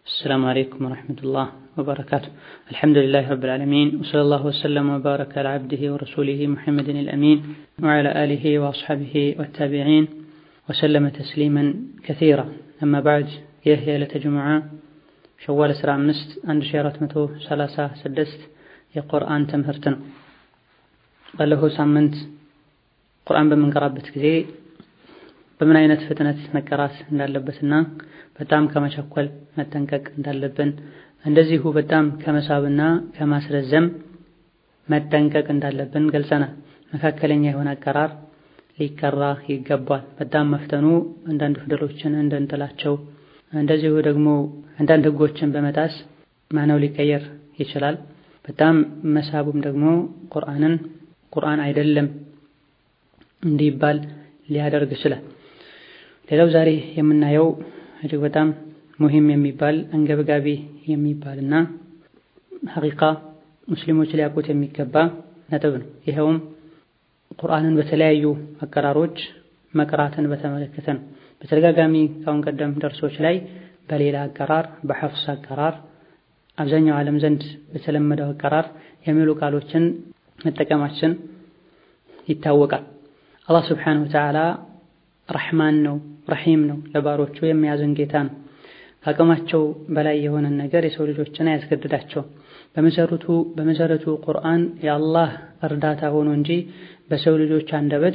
السلام عليكم ورحمة الله وبركاته الحمد لله رب العالمين وصلى الله وسلم وبارك على عبده ورسوله محمد الأمين وعلى آله وأصحابه والتابعين وسلم تسليما كثيرا أما بعد يهي لتجمع شوال سرع مست عند شيرة متو سلاسة سدست የቁርአን ትምህርት ነው። ባለፈው ሳምንት ቁርአን በምንቀራበት ጊዜ በምን አይነት ፍጥነት መቀራት እንዳለበትና በጣም ከመቸኮል መጠንቀቅ እንዳለብን እንደዚሁ በጣም ከመሳብና ከማስረዘም መጠንቀቅ እንዳለብን ገልጸናል። መካከለኛ የሆነ አቀራር ሊቀራ ይገባል። በጣም መፍተኑ አንዳንድ ፊደሎችን እንደንጥላቸው፣ እንደዚሁ ደግሞ አንዳንድ ህጎችን በመጣስ ማነው ሊቀየር ይችላል። በጣም መሳቡም ደግሞ ቁርአንን ቁርአን አይደለም እንዲባል ሊያደርግ ይችላል። ሌላው ዛሬ የምናየው እጅግ በጣም ሙሂም የሚባል አንገብጋቢ የሚባልና ሐቂቃ ሙስሊሞች ሊያውቁት የሚገባ ነጥብ ነው። ይኸውም ቁርአንን በተለያዩ አቀራሮች መቅራትን በተመለከተ ነው። በተደጋጋሚ ካሁን ቀደም ደርሶች ላይ በሌላ አቀራር በሐፍስ አቀራር አብዛኛው ዓለም ዘንድ በተለመደው አቀራር የሚሉ ቃሎችን መጠቀማችን ይታወቃል። አላህ ስብሓነሁ ወተዓላ ረሕማን ነው፣ ረሒም ነው፣ ለባሮቹ የሚያዝን ጌታ ነው። ከአቅማቸው በላይ የሆነን ነገር የሰው ልጆችን አያስገድዳቸውም። በመሰረቱ በመሰረቱ ቁርአን የአላህ እርዳታ ሆኖ እንጂ በሰው ልጆች አንደበት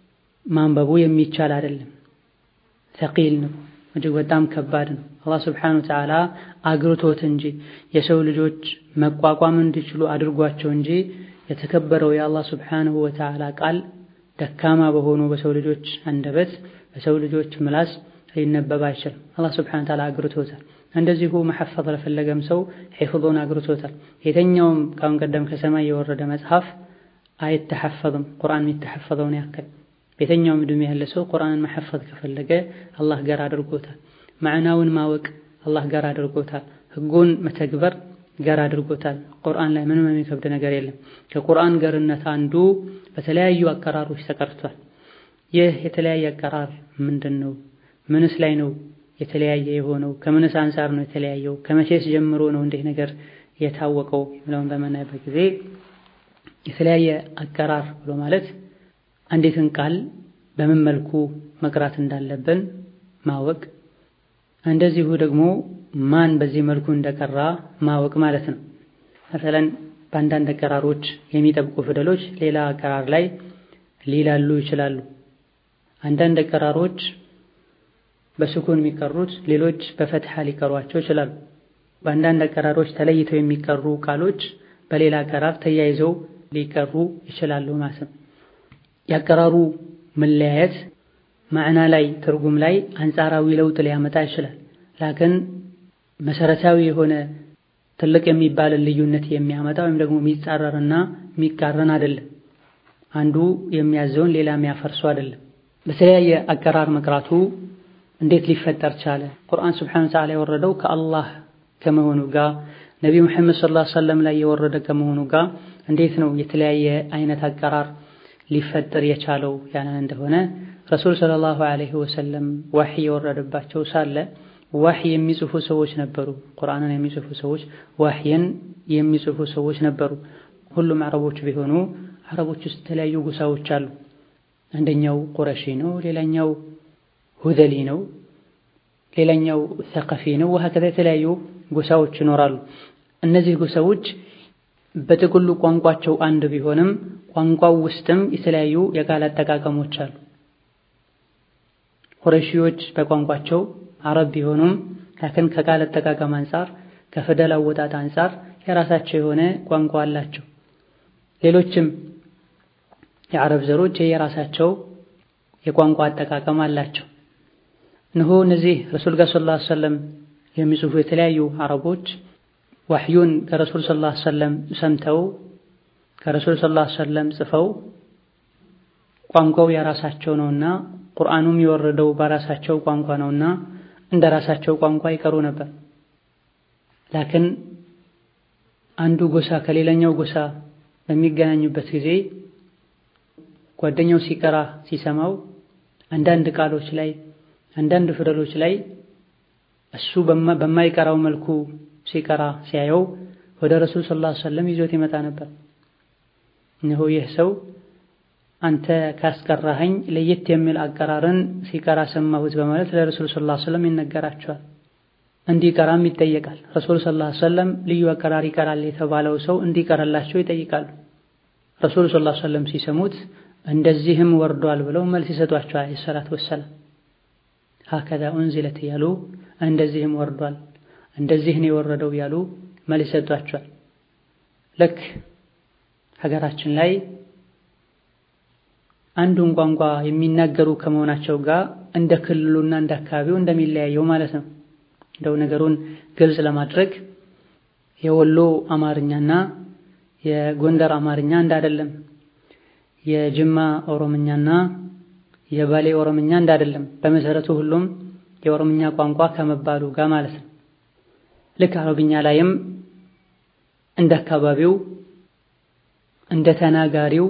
ማንበቡ የሚቻል አይደለም። ተቂል ነው፣ እጅግ በጣም ከባድ ነው። አላህ ስብሓነሁ ወተዓላ አግርቶት እንጂ የሰው ልጆች መቋቋም እንዲችሉ አድርጓቸው እንጂ የተከበረው የአላህ ስብሓነሁ ወተዓላ ቃል ደካማ በሆኑ በሰው ልጆች አንደበት በሰው ልጆች ምላስ ሊነበብ አይችልም። አላህ ስብሓነሁ ወተዓላ አግርቶታል። እንደዚሁ መሐፈዝ ለፈለገም ሰው ሒፍዙን አግርቶታል። የተኛውም ካሁን ቀደም ከሰማይ የወረደ መጽሐፍ አይተሐፈዝም ቁርአን የሚተሐፈዘውን ያክል የተኛውም ዕድሜ ያለ ሰው ቁርአንን መሐፈዝ ከፈለገ አላህ ጋር አድርጎታል። ማዕናውን ማወቅ አላህ ጋር አድርጎታል። ህጉን መተግበር ጋር አድርጎታል። ቁርአን ላይ ምንም የሚከብድ ነገር የለም። ከቁርአን ገርነት አንዱ በተለያዩ አቀራሮች ተቀርቷል። ይህ የተለያየ አቀራር ምንድን ነው? ምንስ ላይ ነው የተለያየ የሆነው? ከምንስ አንጻር ነው የተለያየው? ከመቼስ ጀምሮ ነው እንዲህ ነገር የታወቀው የሚለውን በምናይበት ጊዜ የተለያየ አቀራር ብሎ ማለት አንዲትን ቃል በምን መልኩ መቅራት እንዳለብን ማወቅ እንደዚሁ ደግሞ ማን በዚህ መልኩ እንደቀራ ማወቅ ማለት ነው። መሰለን በአንዳንድ አቀራሮች የሚጠብቁ ፊደሎች ሌላ አቀራር ላይ ሊላሉ ይችላሉ። አንዳንድ አቀራሮች በስኩን የሚቀሩት ሌሎች በፈትሐ ሊቀሯቸው ይችላሉ። በአንዳንድ አቀራሮች ተለይተው የሚቀሩ ቃሎች በሌላ አቀራር ተያይዘው ሊቀሩ ይችላሉ ማለት ነው። የአቀራሩ መለያየት ማዕና ላይ ትርጉም ላይ አንጻራዊ ለውጥ ሊያመጣ ይችላል። ላክን መሰረታዊ የሆነ ትልቅ የሚባልን ልዩነት የሚያመጣ ወይም ደግሞ የሚጻረርና የሚቃረን አይደለም። አንዱ የሚያዘውን ሌላ የሚያፈርሱ አይደለም። በተለያየ አቀራር መቅራቱ እንዴት ሊፈጠር ቻለ? ቁርአን ስብሓነሁ ወተዓላ የወረደው ከአላህ ከመሆኑ ጋር ነቢ ሙሐመድ ሰለላሁ ዐለይሂ ወሰለም ላይ የወረደ ከመሆኑ ጋር እንዴት ነው የተለያየ አይነት አቀራር ሊፈጠር የቻለው ያንን እንደሆነ ረሱል ሰለላሁ ዐለይሂ ወሰለም ዋህይ የወረደባቸው ሳለ ዋህይ የሚጽፉ ሰዎች ነበሩ። ቁርአንን የሚጽፉ ሰዎች፣ ዋህይን የሚጽፉ ሰዎች ነበሩ። ሁሉም አረቦች ቢሆኑ አረቦች ውስጥ የተለያዩ ጎሳዎች አሉ። አንደኛው ቁረሺ ነው፣ ሌላኛው ሁዘሊ ነው፣ ሌላኛው ሰቀፊ ነው። ወሀከዛ የተለያዩ ጎሳዎች ይኖራሉ። እነዚህ ጎሳዎች በጥቅሉ ቋንቋቸው አንድ ቢሆንም ቋንቋው ውስጥም የተለያዩ የቃል አጠቃቀሞች አሉ። ቁረሺዎች በቋንቋቸው አረብ ቢሆኑም ላክን ከቃል አጠቃቀም አንጻር ከፊደል አወጣጥ አንጻር የራሳቸው የሆነ ቋንቋ አላቸው። ሌሎችም የአረብ ዘሮች የራሳቸው የቋንቋ አጠቃቀም አላቸው። እነሆ እነዚህ ረሱል ጋር ሰለላሁ ዐለይሂ ወሰለም የሚጽፉ የተለያዩ አረቦች ዋህዩን ከረሱል ሰለላሁ ዐለይሂ ወሰለም ሰምተው ከረሱል ሰለላሁ ዐለይሂ ወሰለም ጽፈው ቋንቋው የራሳቸው ነውና ቁርአኑም የወረደው በራሳቸው ቋንቋ ነውና እንደ ራሳቸው ቋንቋ ይቀሩ ነበር። ላክን አንዱ ጎሳ ከሌላኛው ጎሳ በሚገናኙበት ጊዜ ጓደኛው ሲቀራ ሲሰማው አንዳንድ ቃሎች ላይ አንዳንድ ፊደሎች ላይ እሱ በማይቀራው መልኩ ሲቀራ ሲያየው ወደ ረሱል ሰለላሁ ዐለይሂ ወሰለም ይዞት ይመጣ ነበር። እነሆ ይህ ሰው አንተ ካስቀራኸኝ ለየት የሚል አቀራርን ሲቀራ ሰማሁት በማለት ለረሱል ሰለላሁ ዐለይሂ ወሰለም ይነገራቸዋል። እንዲቀራም ይጠየቃል። ረሱል ሰለላሁ ዐለይሂ ወሰለም ልዩ አቀራር ይቀራል የተባለው ሰው እንዲቀራላቸው ይጠይቃሉ። ረሱል ሰለላሁ ዐለይሂ ወሰለም ሲሰሙት እንደዚህም ወርዷል ብለው መልስ ይሰጧቸዋል። አለይሂ ሰላቱ ወሰላም ሀከዛ ኡንዚለት እያሉ እንደዚህም ወርዷል እንደዚህ ነው የወረደው ያሉ መልስ ይሰጧቸዋል። ልክ ሀገራችን ላይ አንዱን ቋንቋ የሚናገሩ ከመሆናቸው ጋር እንደ ክልሉና እንደ አካባቢው እንደሚለያየው ማለት ነው። እንደው ነገሩን ግልጽ ለማድረግ የወሎ አማርኛና የጎንደር አማርኛ እንዳይደለም፣ የጅማ ኦሮምኛና የባሌ ኦሮምኛ እንዳይደለም። በመሰረቱ ሁሉም የኦሮምኛ ቋንቋ ከመባሉ ጋር ማለት ነው። ልክ አረብኛ ላይም እንደ አካባቢው እንደ ተናጋሪው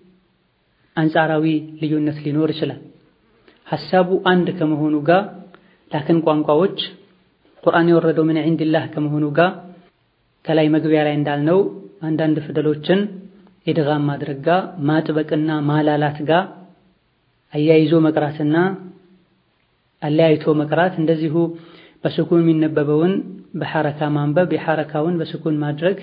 አንጻራዊ ልዩነት ሊኖር ይችላል። ሐሳቡ አንድ ከመሆኑ ጋር ላክን ቋንቋዎች ቁርአን የወረደው ምን ዒንዲላህ ከመሆኑ ጋር ከላይ መግቢያ ላይ እንዳልነው አንዳንድ ፊደሎችን ኢድጋም ማድረግ ጋር ማጥበቅና ማላላት ጋር አያይዞ መቅራትና አለያይቶ መቅራት እንደዚሁ በስኩን የሚነበበውን በሐረካ ማንበብ የሐረካውን በስኩን ማድረግ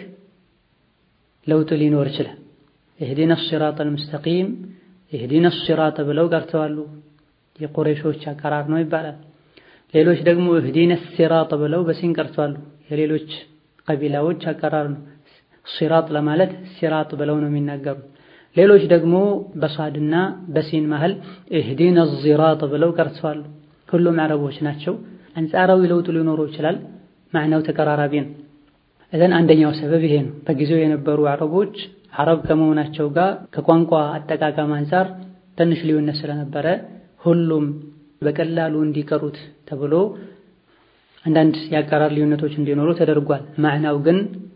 ለውጥ ሊኖር ይችላል። ኢህዲነ ሲራጠል ሙስተቂም ኢህዲነ ሲራጥ ብለው ቀርተዋሉ። የቁረይሾች አቀራር ነው ይባላል። ሌሎች ደግሞ ኢህዲነ ሲራጥ ብለው በሲን ቀርተዋሉ። የሌሎች ቀቢላዎች አቀራር ነው። ሲራጥ ለማለት ሲራጥ ብለው ነው የሚናገሩት። ሌሎች ደግሞ በሷድና በሲን መሃል ኢህዲነ ዚራጥ ብለው ቀርተዋሉ። ሁሉም አረቦች ናቸው። አንጻራዊ ለውጥ ሊኖረው ይችላል። ማዕናው ተቀራራቢ ነው። እዘን አንደኛው ሰበብ ይሄ ነው። በጊዜው የነበሩ አረቦች አረብ ከመሆናቸው ጋር ከቋንቋ አጠቃቀም አንጻር ትንሽ ልዩነት ስለነበረ ሁሉም በቀላሉ እንዲቀሩት ተብሎ አንዳንድ የአቀራር ልዩነቶች እንዲኖሩ ተደርጓል። ማዕናው ግን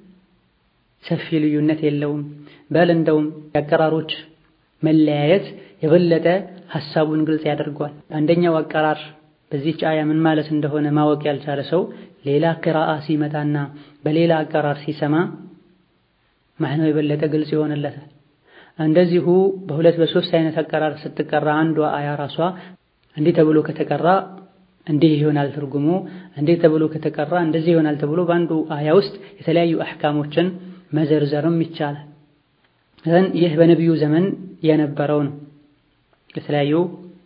ሰፊ ልዩነት የለውም። በል እንደውም የአቀራሮች መለያየት የበለጠ ሐሳቡን ግልጽ ያደርገዋል። አንደኛው አቀራር በዚህች አያ ምን ማለት እንደሆነ ማወቅ ያልቻለ ሰው ሌላ ቅራአ ሲመጣና በሌላ አቀራር ሲሰማ ማዕናው የበለጠ ግልጽ ይሆንለታል። እንደዚሁ በሁለት በሶስት አይነት አቀራር ስትቀራ አንዷ አያ ራሷ እንዲህ ተብሎ ከተቀራ እንዲህ ይሆናል ትርጉሙ፣ እንዲህ ተብሎ ከተቀራ እንደዚህ ይሆናል ተብሎ በአንዱ አያ ውስጥ የተለያዩ አሕካሞችን መዘርዘርም ይቻላል። ዘን ይህ በነቢዩ ዘመን የነበረው ነው። የተለያዩ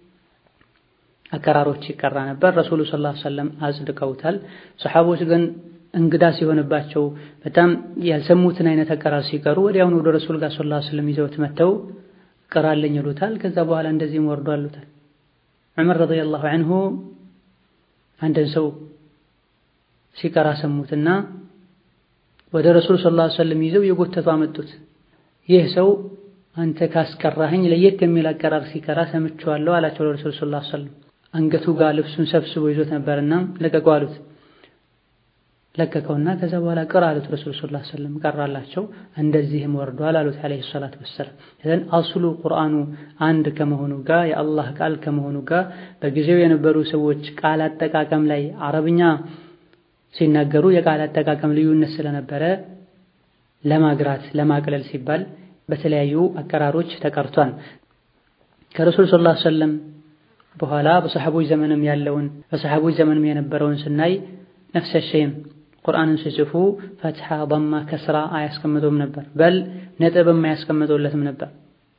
አቀራሮች ይቀራ ነበር። ረሱሉ ሰለላሁ ዐለይሂ ወሰለም አጽድቀውታል። ሰሓቦች ግን እንግዳ ሲሆንባቸው በጣም ያልሰሙትን አይነት አቀራር ሲቀሩ ወዲያውኑ ወደ ረሱል ጋር ሰለላሁ ዐለይሂ ወሰለም ይዘውት መጥተው ቅራልኝ ይሉታል። ከዛ በኋላ እንደዚህም ወርዶ አሉታል። ዑመር ረዲየላሁ ዐንሁ አንድን ሰው ሲቀራ ሰሙትና ወደ ረሱል ሰለላሁ ዐለይሂ ወሰለም ይዘው የጎተቱ አመጡት። ይህ ሰው አንተ ካስቀራኸኝ ለየት የሚል አቀራር ሲቀራ ሰምቼዋለሁ አላቸው ለረሱል ሰለላሁ ዐለይሂ ወሰለም። አንገቱ ጋር ልብሱን ሰብስቦ ይዞት ነበርና ለቀቀው አሉት። ለቀቀውና ከዛ በኋላ ቅራ አሉት ረሱል ሰለላሁ ዐለይሂ ወሰለም ቀራላቸው። እንደዚህም ወርዷል አሉት ዐለይሂ ሰላቱ ወሰላም። እዘን አስሉ ቁርአኑ አንድ ከመሆኑ ጋር የአላህ ቃል ከመሆኑ ጋር በጊዜው የነበሩ ሰዎች ቃል አጠቃቀም ላይ አረብኛ ሲናገሩ የቃል አጠቃቀም ልዩነት ስለነበረ ለማግራት ለማቅለል ሲባል በተለያዩ አቀራሮች ተቀርቷል። ከረሱል ሰለላሁ ዐለይሂ ወሰለም በኋላ በሰሐቦች ዘመንም ያለውን በሰሐቦች ዘመንም የነበረውን ስናይ ነፍሰ ሸይም ቁርአንን ሲጽፉ ፈትሐ፣ ضማ፣ ከስራ አያስቀምጡም ነበር። በል ነጥብም አያስቀምጡለትም ነበር።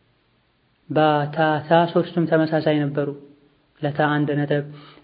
ባታታ ሶስቱም ተመሳሳይ ነበሩ። ለታ አንድ ነጥብ፣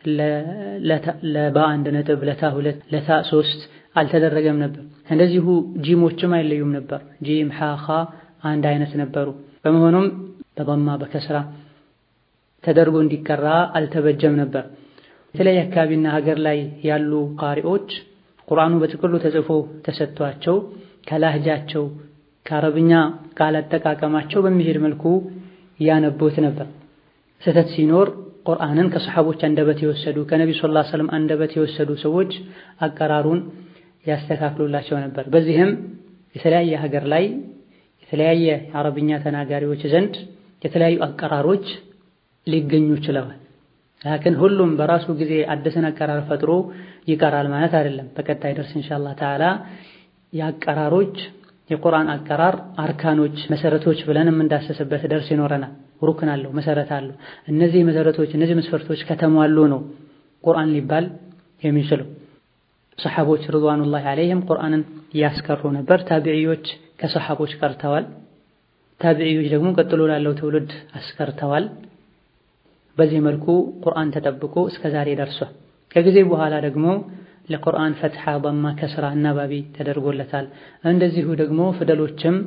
ለባ አንድ ነጥብ፣ ለታ ሁለት፣ ለታ ሶስት አልተደረገም ነበር። እንደዚሁ ጂሞችም አይለዩም ነበር። ጂም፣ ሐ፣ ኻ አንድ አይነት ነበሩ። በመሆኑም በضማ በከስራ ተደርጎ እንዲቀራ አልተበጀም ነበር። የተለያየ አካባቢና ሀገር ላይ ያሉ ቃሪዎች ቁርአኑ በጥቅሉ ተጽፎ ተሰጥቷቸው ከላህጃቸው ከአረብኛ ቃል አጠቃቀማቸው በሚሄድ መልኩ ያነቡት ነበር። ስህተት ሲኖር ቁርአንን ከሰሐቦች አንደበት የወሰዱ ከነቢ ሰለላሁ ዐለይሂ ወሰለም አንደበት የወሰዱ ሰዎች አቀራሩን ያስተካክሉላቸው ነበር። በዚህም የተለያየ ሀገር ላይ የተለያየ የአረብኛ ተናጋሪዎች ዘንድ የተለያዩ አቀራሮች ሊገኙ ችለዋል። ላኪን ሁሉም በራሱ ጊዜ አዲስን አቀራር ፈጥሮ ይቀራል ማለት አይደለም። በቀጣይ ደርስ ኢንሻአላህ ተዓላ የአቀራሮች የቁርአን አቀራር አርካኖች፣ መሰረቶች ብለን የምንዳሰስበት ደርስ ይኖረናል። ሩክን አለው፣ መሰረት አለው። እነዚህ መሰረቶች እነዚህ መስፈርቶች ከተሟሉ ነው ቁርአን ሊባል የሚችለው። ሰሐቦች ርድዋኑላሂ ዐለይሂም ቁርአንን እያስቀሩ ነበር። ታቢዒዎች ከሰሐቦች ቀርተዋል። ታቢዒዎች ደግሞ ቀጥሎ ላለው ትውልድ አስቀርተዋል። በዚህ መልኩ ቁርአን ተጠብቆ እስከ ዛሬ ደርሷል። ከጊዜ በኋላ ደግሞ ለቁርአን ፈትሐ፣ በማ፣ ከስራ አናባቢ ተደርጎለታል። እንደዚሁ ደግሞ ፊደሎችም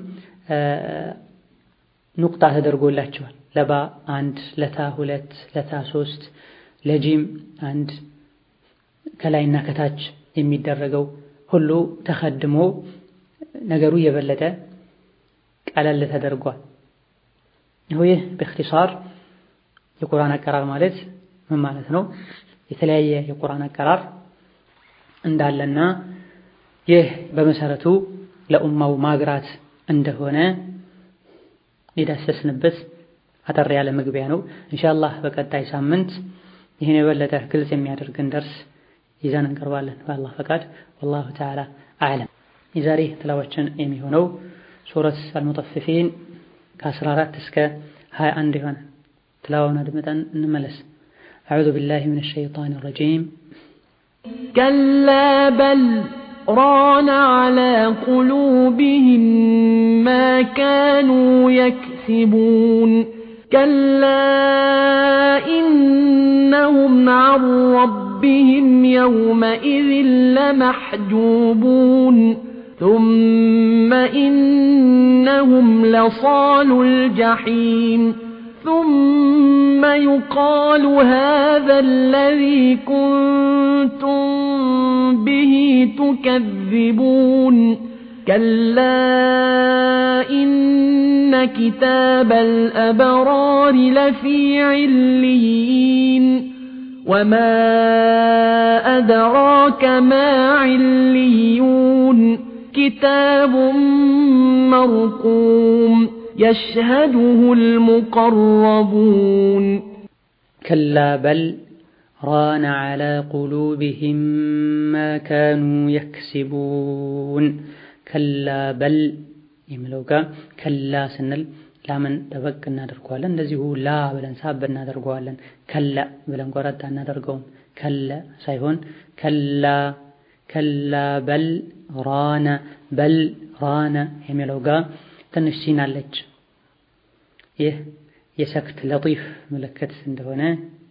ኑቅጣ ተደርጎላቸዋል። ለባ አንድ፣ ለታ ሁለት፣ ለታ ሶስት፣ ለጂም አንድ ከላይና ከታች የሚደረገው ሁሉ ተኸድሞ ነገሩ የበለጠ ቀለል ተደርጓል። ይህ በእክትሳር የቁርአን አቀራር ማለት ምን ማለት ነው? የተለያየ የቁርአን አቀራር እንዳለና ይህ በመሰረቱ ለኡማው ማግራት እንደሆነ የዳሰስንበት አጠር ያለ መግቢያ ነው። ኢንሻአላህ በቀጣይ ሳምንት ይህን የበለጠ ግልጽ የሚያደርግን ደርስ ይዘን እንቀርባለን በአላህ ፈቃድ። ወላሁ ተዓላ አዕለም። የዛሬ ትላዋችን የሚሆነው ሱረት አልሙጠፊፊን ከ14 እስከ 21 ይሆናል። ትላዋውን አድምጠን እንመለስ። አዑዙ ቢላሂ ሚነ ሸይጣኒ ረጂም ከላ በል ራነ ዐላ ቁሉቢሂም ማ ካኑ የክሲቡን ከላ ኢነሁም ዐን ረቢሂም የውመኢዝን ለመሕጁቡን ثم إنهم لصالوا الجحيم ثم يقال هذا الذي كنتم به تكذبون كلا إن كتاب الأبرار لفي عليين وما أدراك ما عليون كتاب مرقوم يشهده المقربون كلا بل ران على قلوبهم ما كانوا يكسبون كلا بل የሚለው ጋር ከላ ስንል ላምን ጠበቅ እናደርገዋለን። እንደዚሁ ላ ብለን ሳብ እናደርገዋለን። ከላ ብለን ቆረጣ እናደርገውም። ከለ ሳይሆን ከላ ከላ በል ራነ በል ራነ የሚለው ጋር ትንሽ ሲን አለች። ይህ የሰክት ለጢፍ ምልክት እንደሆነ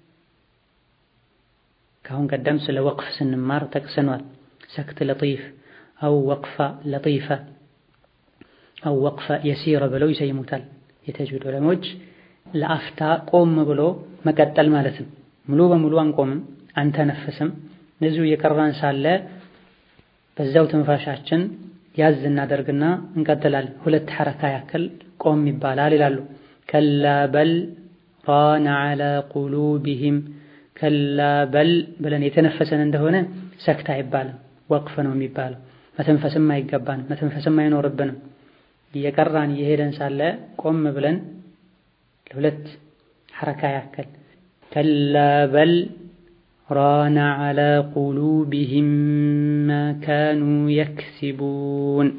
ከአሁን ቀደም ስለ ወቅፍ ስንማር ጠቅሰኗል። ሰክት ለጢፍ አው ወቅፋ ለጢፈ አው ወቅፈ የሲረ ብለው ይሰይሙታል የተጅዊድ ዑለሞች። ለአፍታ ቆም ብሎ መቀጠል ማለት ነው። ሙሉ በሙሉ አንቆምም፣ አንተነፍስም። እነዚሁ እየቀራን ሳለ በዛው ትንፋሻችን ያዝ እናደርግና እንቀጥላለን። ሁለት ሐረካ ያክል ቆም ይባላል ይላሉ። ከላ በል ራነ ዐላ ቁሉቢሂም ከላ በል ብለን የተነፈሰን እንደሆነ ሰክታ አይባልም፣ ወቅፍ ነው የሚባለው። መተንፈስም አይገባንም፣ መተንፈስም አይኖርብንም። እየቀራን እየሄደን ሳለ ቆም ብለን ለሁለት ሐረካ ያክል ከላ በል ራነ ዐላ ቁሉቢሂም ማ ካኑ የክሲቡን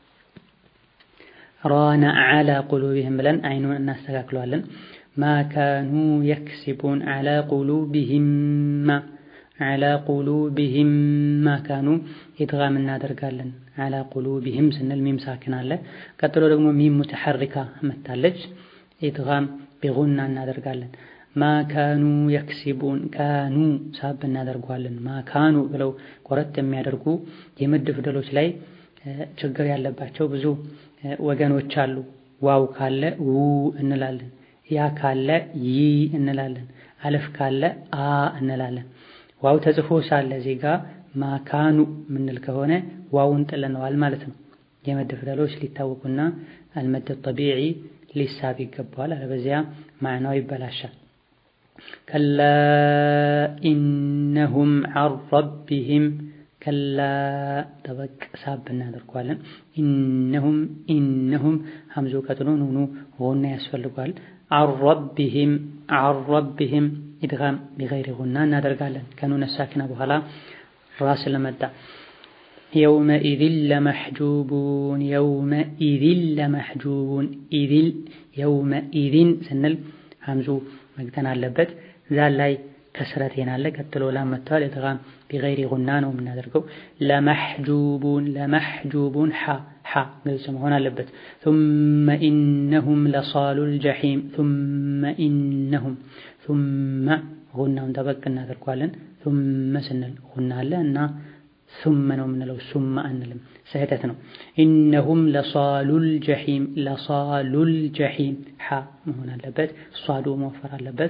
ራነ ዐላ ቁሉቢሂም ብለን አይኑን እናስተካክለዋለን። ማ ካኑ የክሲቡን ዐላ ቁሉቢሂም ዐላ ቁሉቢሂም ማ ካኑ ኢድጋም እናደርጋለን። ዐላ ቁሉቢሂም ስንል ሚም ሳክን አለ። ቀጥሎ ደግሞ ሚም ሙተሐሪካ መታለች። ኢድጋም ቢጉና እናደርጋለን። ማ ካኑ የክሲቡን ካኑ ሳብ እናደርገዋለን። ማ ካኑ ብለው ቆረጥ የሚያደርጉ የምድ ፊደሎች ላይ ችግር ያለባቸው ብዙ ወገኖች አሉ። ዋው ካለ ው እንላለን። ያ ካለ ይ እንላለን። አለፍ ካለ አ እንላለን። ዋው ተጽፎ ሳለ እዚህ ጋ ማካኑ ምንል ከሆነ ዋውን ጥለነዋል ማለት ነው። የመድ ፊደሎች ሊታወቁና አልመድ ጠቢዒ ሊሳብ ይገባዋል። አለበዚያ ማዕናው ይበላሻል። ከላ ኢነሁም ዐን ረቢሂም ከላ ጠበቅ ሳብ እናደርገዋለን። ኢነሁም ኢነሁም ሐምዙ ቀጥሎ ኑኑ ጎና ያስፈልጓል። ዐን ረቢሂም ዐን ረቢሂም ኢድጋም ቢገይሪ ጉና እናደርጋለን። ከኑነ ሳኪና በኋላ ራ ስለመጣ የውመኢዝን ለመሕጁቡን የውመኢዝን ለመሕጁቡን ኢዝል የውመኢዝን ስንል ሀምዙ መግተን አለበት። ዛል ላይ ከስረቴን አለ ቀጥሎ ላም መጥተዋል። ኢድጋም ቢገይሪ ጉና ነው የምናደርገው። ለመሕጁቡን ለመሕጁቡን ሐ ሐ ግልጽ መሆን አለበት። ثم إنهم لصالو الجحيم ثم إنهم ثم ጉናውን ጠበቅ እናደርገዋለን። ثم ስንል ጉና አለ እና ثم ነው የምንለው ሱማ አንልም፣ ስህተት ነው። ኢነሁም ለሳሉል ጀሒም ለሳሉል ጀሒም ሐ መሆን አለበት። ሷዱ መወፈር አለበት።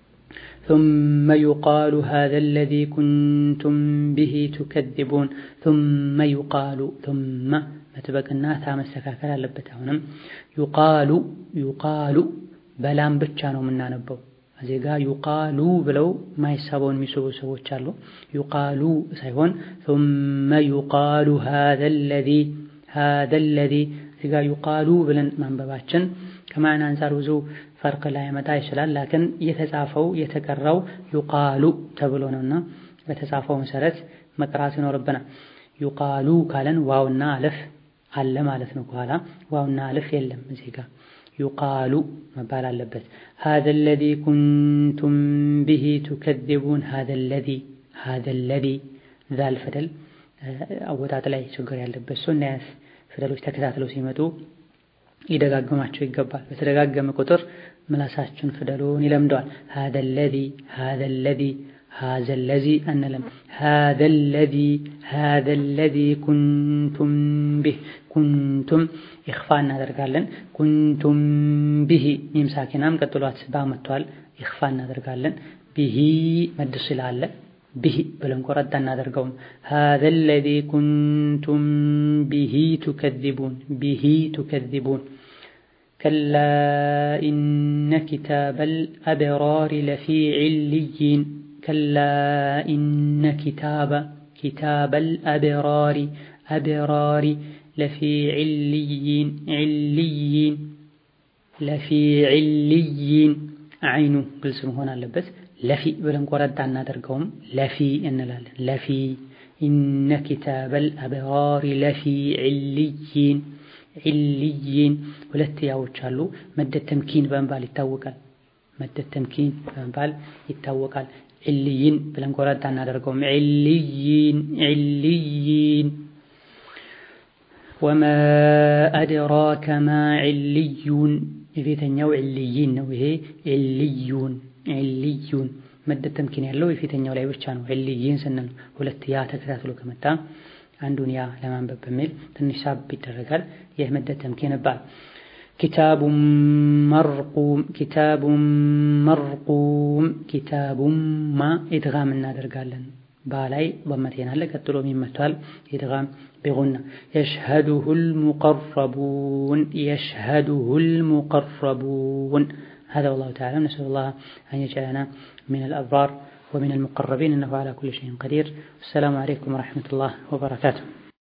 ثم يقال هذا الذي كنتم به تكذبون ثم يقال ثم መጥበቅና ታ መስተካከል አለበት። አሁንም ዩቃሉ ዩቃሉ በላም ብቻ ነው የምናነበው። እዚህ ጋር ዩቃሉ ብለው ማይሳበውን የሚስቡ ሰዎች አሉ። ዩቃሉ ሳይሆን ثم يقال هذا الذي هذا الذي እዚህ ጋር ዩቃሉ ብለን ማንበባችን ከማዕና አንፃር ብዙ ፈርቅ ላይ ያመጣ ይችላል። ላኪን የተጻፈው የተቀራው ዩቃሉ ተብሎ ነውና በተጻፈው መሰረት መቅራት ይኖርብናል። ዩቃሉ ካለን ዋውና አለፍ አለ ማለት ነው። ከኋላ ዋውና አለፍ የለም እዚህ ጋር ዩቃሉ መባል አለበት። هذا الذي كنتم به تكذبون هذا الذي هذا الذي ዛል ፊደል አወጣጥ ላይ ችግር ያለበት ሰው እና ፊደሎች ተከታትለው ሲመጡ ሊደጋግማቸው ይገባል። በተደጋገመ ቁጥር ምላሳችን ፊደሉን ይለምደዋል። هذا الذي هذا الذي هذا الذي أنلم هذا الذي هذا الذي كنتم به كنتم إخفاء እናደርጋለን كنتم به ሚም ሳኪናም ቀጥሏት ባ መጥቷል። ኢኽፋ እናደርጋለን ቢሂ መድ ስላለ ቢሂ ብለን ቆረጣ እናደርገውም هذا الذي كنتم به تكذبون به تكذبون كلا إن كتاب الأبرار لفي عليين كلا إن كتاب كتاب الأبرار أبرار لفي عليين عليين لفي عليين عينو قلسم هنا لبس لفي بلن قرد عنا درقهم لفي إن لفي إن كتاب الأبرار لفي عليين عليين ሁለት ያዎች አሉ መደ ተምኪን በመባል ይታወቃል መደ ተምኪን በመባል ይታወቃል ዕልይን ብለን ቆረጣ እናደርገውም ዕልይን ዕልይን ወማ አድራከ ማ ዕልዩን የፊተኛው ዕልይን ነው ይሄ ዕልዩን ዕልዩን መደ ተምኪን ያለው የፊተኛው ላይ ብቻ ነው ዕልይን ስንል ሁለት ያ ተከታትሎ ከመጣ አንዱን ያ ለማንበብ በሚል ትንሽ ሳብ ይደረጋል ይህ መደ ተምኪን ይባላል كتاب مرقوم كتاب مرقوم كتاب ما إدغام እናደርጋለን ባላይ በመቴን አለ ቀጥሎ የሚመታል ኢድጋም ቢጉና يشهده المقربون يشهده المقربون هذا والله تعالى نسأل الله أن يجعلنا من الأبرار ومن المقربين إنه على كل شيء قدير السلام عليكم ورحمة الله وبركاته